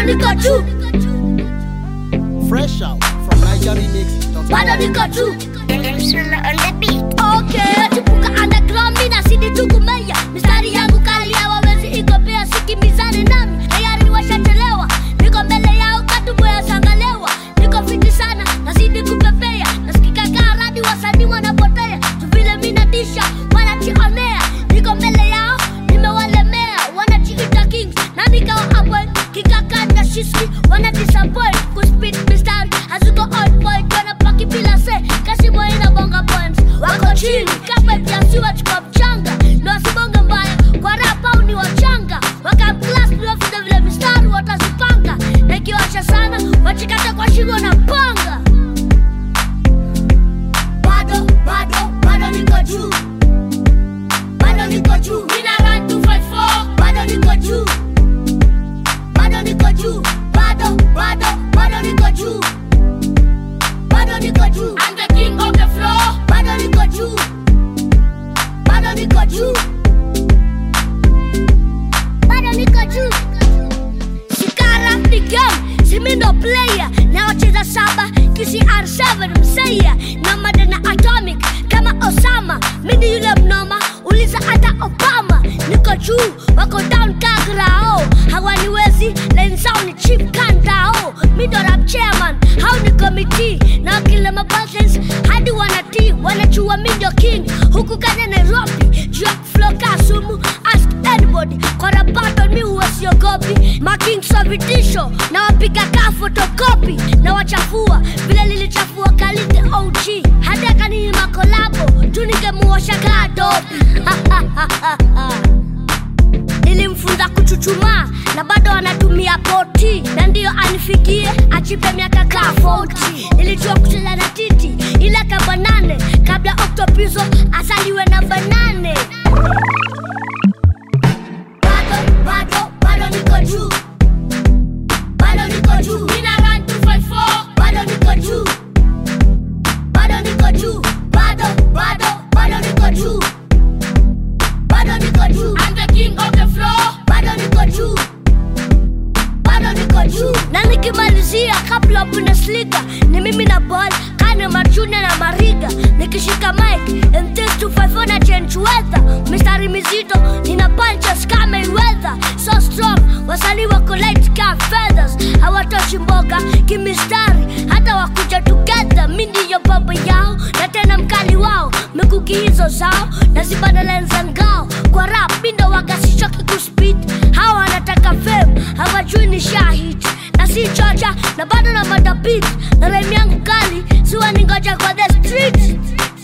niko juu Fresh out from NigerRemix.com. bado niko juu Okay, chipuka underground mina sidi tukumeya mistari yangu kali hawawezi igopea sikimizane nami tayari washachelewa niko mbele yao katuboya sangalewa niko fiti sana nazidi kupepea nasikika kaa radi wasanii wanapotea tuvile minatisha wanachionea niko mbele yao nimewalemea wanachiita kings nami kawa apple kikakata shiski wana disappoint kuspit mistari haziko on point wanapaki bila se kasi moina bonga poems wako chini kama vyasiwa chukua mchanga ndo wasibonge mbaya kwa rap au ni wachanga wakamklas niwafunza vile mistari watazipanga na ikiwasha sana wachikata kwa shingo na panga bado bado bado niko juu bado niko juu mina run 254 bado niko juu bado niko juu bado bado bado niko juu bado niko juu I'm the king of the floor bado niko juu bado niko juu bado niko juu Shikara ni game simindo player na wacheza saba KCR7 mseya na madana atomic kama Osama mimi yule mnoma uliza hata Obama niko juu wako down kagrao hawaniwezi line zao ni cheap kandao mi ndo rap chairman hau ni committee na kila mabalance hadi wanatii wanachua mi ndo king huku kanya Nairobi juu ya flow kasumu ask anybody kwa rap battle mi huwa siogopi making sa vitisho na wapiga kaa fotokopi na wachafua vile lilichafua kalite OG hadi akaninyima kolabo tu ningemuosha kaa dobi nilimfunza kuchuchumaa na bado anatumia poti na ndiyo anifikie achipe miaka kaa 40 nilijua kucheza na titi ile kamba nane kabla oktopizo asaliwe na banane bado bado bado niko juu bado niko juu mina run 254 bado niko juu bado niko juu bado bado bado niko juu bado niko juu I'm the king of the floor bado niko juu bado niko juu na nikimalizia kabla ya Bundesliga ni mimi na ball kane machune na mariga nikishika mic and this to five na change weather mistari mizito nina punches kama Mayweather so strong wasanii wako light ka feathers hawatoshi mboga kimistari hata wakuja together mi ndiyo baba yao na tena mkali wao mikuki hizo zao nazibana lenza ngao kwa rap mi ndo wagasishoki kuspit hawa wanataka fame hawajui ni shahid na si chocha na bado na madabit na rem yangu kali siwa ningoja kwa the street